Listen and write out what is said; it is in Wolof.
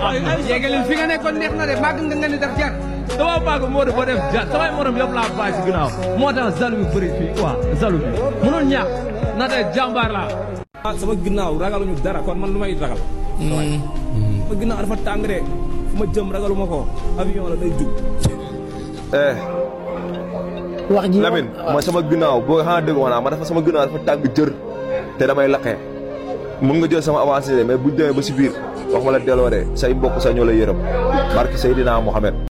yéegalil fi nga nekkoon neex na de màgg nga nga ni def jar dama bàgg moo def ba def jar samay morom yëpp laa bàyyi si ginnaaw moo tax zalu bi bëri fii quoi zalu bi mënul ñàkk na tey jàmbaar laa ah sama ginnaaw ragaluñu dara kon man lu may ragal. sama ginnaaw dafa tàng de fu ma jëm ragaluma ko avion la day jug. eh wax ji Lamine mooy sama ginnaaw boo xanaa dégg ma naa ma dafa sama ginnaaw dafa tàng jër te damay laqee mun nga jël sama avancé de mais buñ demee ba si biir wax ma la delloo de say mbokk sa ñoo la yërëm barke Seydina Mohamed